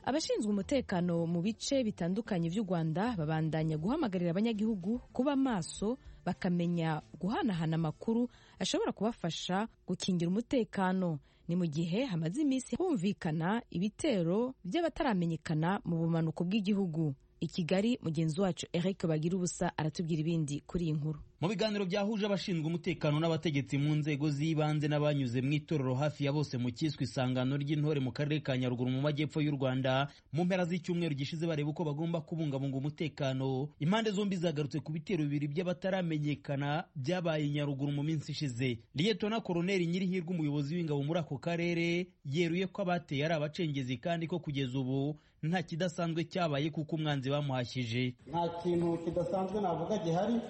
abashinzwe umutekano mu bice bitandukanye by'u rwanda babandanya guhamagarira abanyagihugu kuba maso bakamenya guhanahana amakuru ashobora kubafasha gukingira umutekano ni mu gihe hamaze iminsi humvikana ibitero by'abataramenyekana mu bumanuko bw'igihugu i kigali mugenzi wacu eric bagira ubusa aratubwira ibindi kuri iyi nkuru mu biganiro byahuje abashinzwe umutekano n'abategetsi mu nzego z'ibanze n'abanyuze mu itorero hafi ya bose mu cyiswe isangano ry'intore mu karere ka nyaruguru mu majyepfo y'u rwanda mu mpera z'icyumweru gishize bareba uko bagomba kubungabunga umutekano impande zombi zagarutse ku bitero bibiri by'abataramenyekana byabaye nyaruguru mu minsi ishize liyetona koroneri nyirihirwe umuyobozi w'ingabo muri ako karere yeruye ko abateye ari abacengezi kandi ko kugeza ubu nta kidasanzwe cyabaye kuko umwanzi bamuhashyije nta kintu kidasanzwe navuga gihari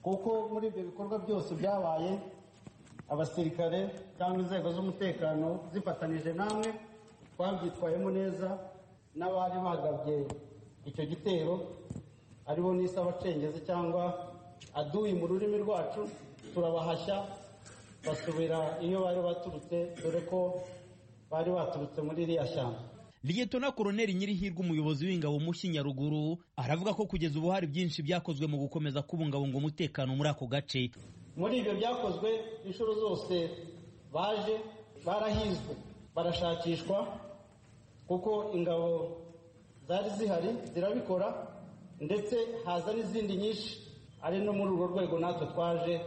kuko muri ibyo bikorwa byose byabaye abasirikare cyangwa inzego z'umutekano zifatanyije namwe twabyitwayemo neza n'abari bagabye icyo gitero aribo nise abacengezi cyangwa aduyi mu rurimi rwacu turabahashya basubira iyo bari baturutse dore ko bari baturutse muri iriya shyamba liyetona koroneri nyirihirwe umuyobozi w'ingabo mushyi nyaruguru aravuga ko kugeza ubu hari byinshi byakozwe mu gukomeza kubungabunga umutekano muri ako gace muri ibyo byakozwe inshuro zose baje barahizwe barashakishwa kuko ingabo zari zihari zirabikora ndetse haza n'izindi nyinshi ari no muri urwo rwego natwe twaje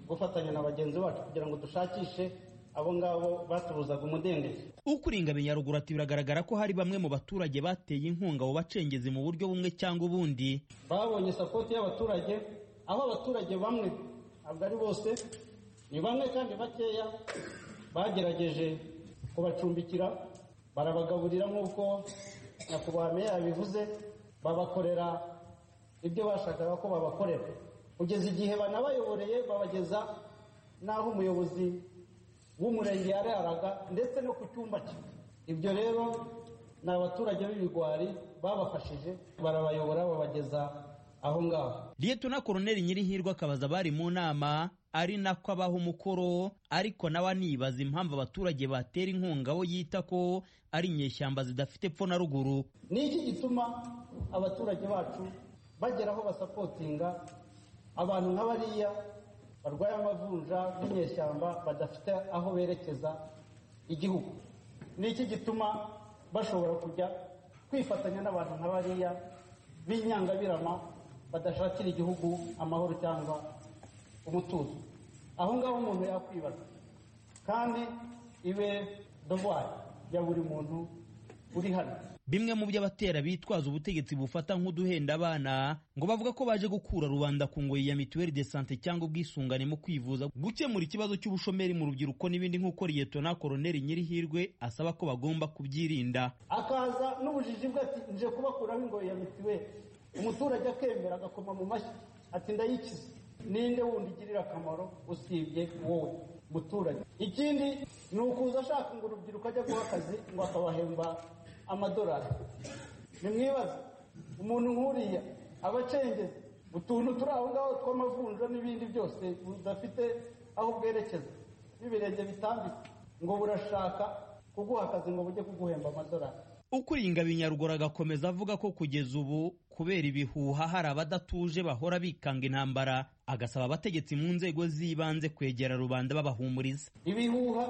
gufatanya na bagenzi bacu kugira ngo dushakishe abo ngabo batubuzaga umudendezo ukuri ingabe nyaruguru ati biragaragara ko hari bamwe mu baturage bateye inkunga abo bacengezi mu buryo bumwe cyangwa ubundi babonye sapoti y'abaturage aho abaturage bamwe ntabwo ari bose ni bamwe kandi bakeya bagerageje kubacumbikira barabagaburira nk'uko nyakubahwa meya yabivuze babakorera ibyo bashakaga ko babakorera kugeza igihe banabayoboreye babageza n'aho umuyobozi w'umurenge yararaga ndetse no ku cyumba cye ibyo rero ni abaturage b'ibigwari babafashije barabayobora babageza aho ngaho liyetona koroneri nyirihirwe akabaza abari mu nama ari nako abaha umukoro ariko nawe anibaza impamvu abaturage batera inkunga bo yita ko ari inyeshyamba zidafite epfo na ruguru ni iki gituma abaturage bacu bagera aho basapotinga abantu nk'abariya barwaye amavunja n'inyeshyamba badafite aho berekeza igihugu ni iki gituma bashobora kujya kwifatanya n'abantu nka bariya b'inyangabirama badashakira igihugu amahoro cyangwa umutuzo aho ngaho umuntu yakwibaza kandi ibe dovwari ya buri muntu uri hano bimwe mu by'abatera bitwaza ubutegetsi bufata nk'uduhenda abana ngo bavuga ko baje gukura rubanda ku ngoyi ya mituweli de sante cyangwa ubwisungane mu kwivuza gukemura ikibazo cy'ubushomeri mu rubyiruko n'ibindi nk'uko liyetona koroneri nyirihirwe asaba ko bagomba kubyirinda akaza n'ubujiji bwe ati nje kubakuraho ingoyi ya mituweli umuturage akemera agakoma mu mashyi ati ndayikize ninde wundi igirira akamaro usibye wowe muturage ikindi ni ukuza ashaka ngo urubyiruko ajya guha akazi ngo akabahemba amadolari nimwibaze umuntu nk'uriya abacengezi utuntu turi aho ngaho tw'amavunja n'ibindi byose budafite aho bwerekeza n'ibirenge bitambitse ngo burashaka kuguha akazi ngo bujye kuguhemba amadolari ukuri ingabo nyaruguru agakomeza avuga ko kugeza ubu kubera ibihuha hari abadatuje bahora bikanga intambara agasaba abategetsi mu nzego z'ibanze kwegera rubanda babahumuriza ibihuha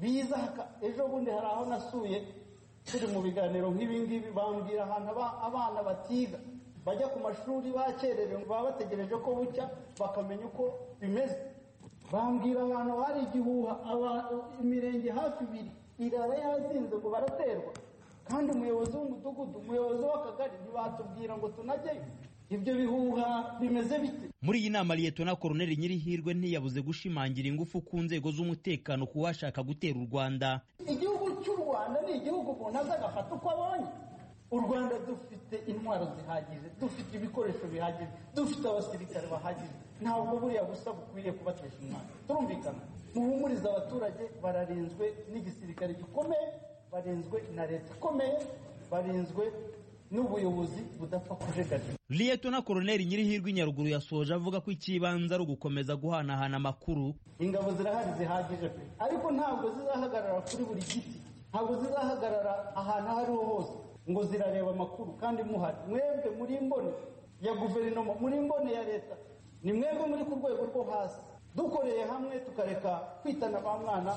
biza ejo bundi hari aho nasuye turi mu biganiro nk'ibingibi bambwira ahantu abana batiga bajya ku mashuri bakererewe baba bategereje ko bucya bakamenya uko bimeze bambwira ahantu hari igihuha imirenge hafi ibiri irara yazinze ngo baraterwa kandi umuyobozi w'umudugudu umuyobozi w'akagari ntibatubwira ngo tunajyeyo ibyo bihuha bimeze bite muri iyi nama liyetona koroneri nyirihirwe ntiyabuze gushimangira ingufu ku nzego z'umutekano ku washaka gutera u rwanda igihugu cy'u rwanda ni igihugu umuntu aza agafata uko abonye u rwanda dufite intwaro zihagije dufite ibikoresho bihagije dufite abasirikare bahagije ntabwo buriya busa bukwiriye kubatesha umwana turumvikana muhumurize abaturage bararinzwe n'igisirikare gikomeye barinzwe na leta ikomeye barinzwe n'ubuyobozi budapfa kujegagira liyetona koroneri nyirihirwe nyaruguru yasoje avuga ko ikibanza ari ugukomeza guhanahana amakuru ingabo zirahari zihagije pe ariko ntabwo zizahagarara kuri buri giti ntabwo zizahagarara ahantu aho ariho hose ngo zirareba amakuru kandi muhari mwebwe muri mbone ya guverinoma muri mbone ya leta ni mwebwe muri ku rwego rwo hasi dukoreye hamwe tukareka kwitana ba mwana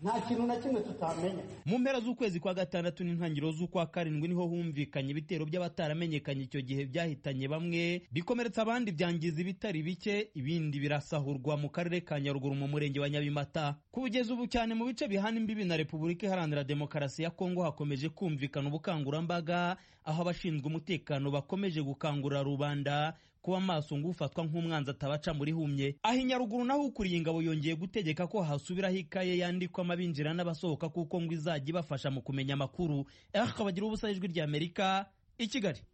nta kintu na kimwe tutamenya mu mpera z'ukwezi kwa gatandatu n'intangiriro z'ukwa karindwi niho humvikanye ibitero by'abataramenyekanye icyo gihe byahitanye bamwe bikomeretsa abandi byangiza ibitari bike ibindi birasahurwa mu karere ka nyaruguru mu murenge wa nyabimata kugeza ubu cyane mu bice bihana imbibi na repubulika iharanira demokarasi ya kongo hakomeje kumvikana ubukangurambaga aho abashinzwe umutekano bakomeje gukangurira rubanda kuba maso ngo ufatwa nk'umwanzi atabaca muri humye aho inyaruguru naho ukuriye ingabo yongeye gutegeka ko hasubiraho ikaye yandikwamo abinjira n'abasohoka kuko ngo izajya ibafasha mu kumenya amakuru aho ubusa ijwi ry'amerika i kigali